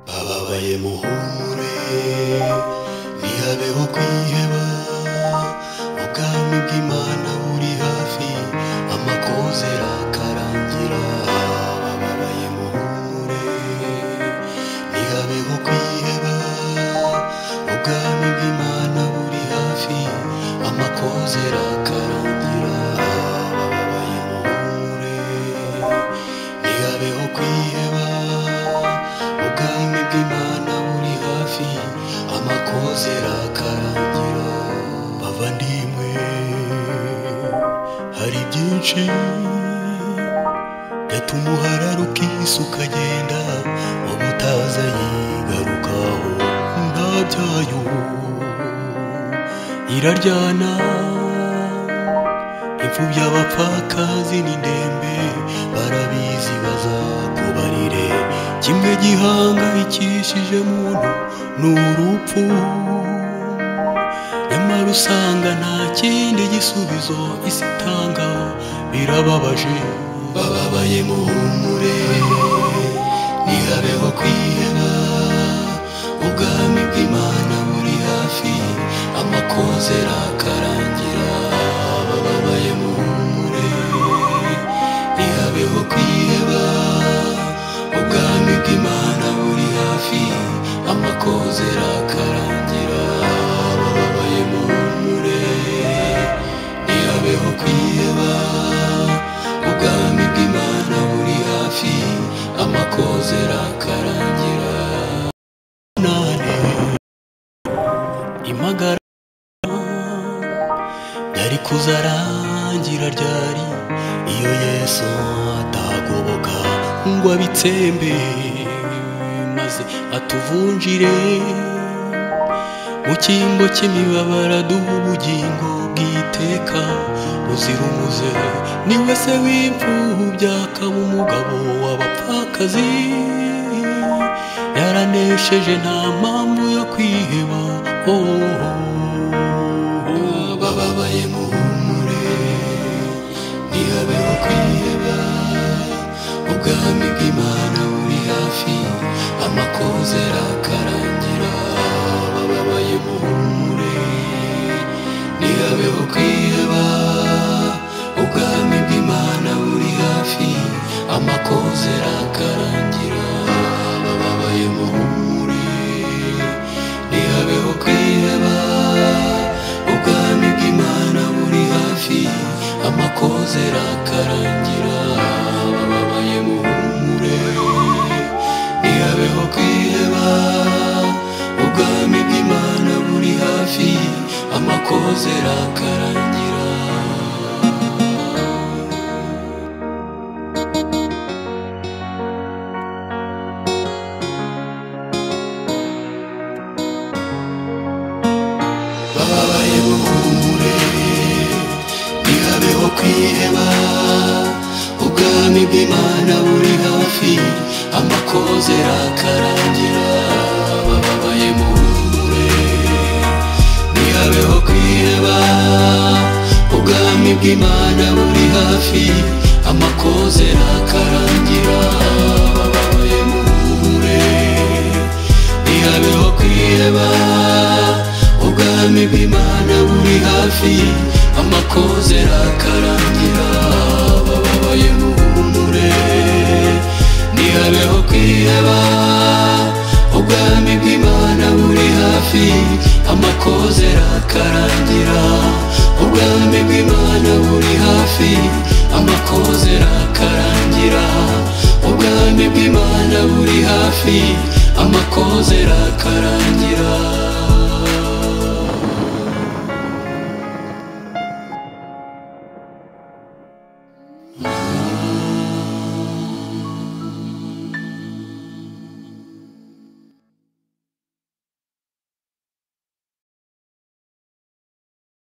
Mbaye muhure ntihabeho kwiheba ubwami bw'Imana buri hafi amakoze akarangira Babaye muhure ntihabeho kwiheba ubwami bw'Imana buri hafi amakoze akarangira Babaye muhure ntihabeho kwiheba ubwami bw'imana buri hafi amakoze rakarangira bavandimwe hari byinshi gatuma uharara ukisa ukagenda wowe utaza yigarukaho nta byayo iraryana imfubyi abapfakazi n'indembe barabizi bazakubarire kimwe gihangayikishije muntu ni urupfu nyamara usanga nta kindi gisubizo isi itanga birababaje bababaye muhumure ntihabeho kwiheba ubwami bw'imana buri hafi amakoze rakarangira bababaye muhumure ntihabeho kwiheba ubwami bw'imana buri hafi amakoze rakarangira bababaye muhumure ntihabeho kwiheba ubwami bw'imana buri hafi amakoze rakarangira nane imagara yari kuzarangira ryari iyo yesu atagoboka ngo abitsembe maze atuvunjire mu cyimbo cy'imibabaro duha ubugingo bw'iteka buzira umuze ni we se w'imfubyi akaba umugabo w'abapfakazi yaranesheje nta mpamvu yo kwiheba oh, oh, oh. bababaye muhumure ntihabeho kwiheba ubwami bw'imana buri hafi amakoze rakarangira bababaye muhumure ntihabeho kwiheba ubwami bw'imana buri hafi amakoze rakarangira bababaye muhumure ntihabeho kwiheba ubwami bw'imana buri hafi amakoze rakarangira bababaye muhumure ntihabeho kwiheba ubwami bw'imana buri hafi amakoze rakarangira bababaye buhumure ntihabeho kwiheba ubwami bw'imana buri hafi amakoze rakarangira bababaye buhumure ntihabeho kwiheba ubwami bw'imana buri hafi amakoze rakarangira bababaye buhumure ntihabeho kwiheba ubwami bw'imana buri hafi amakoze rakarangira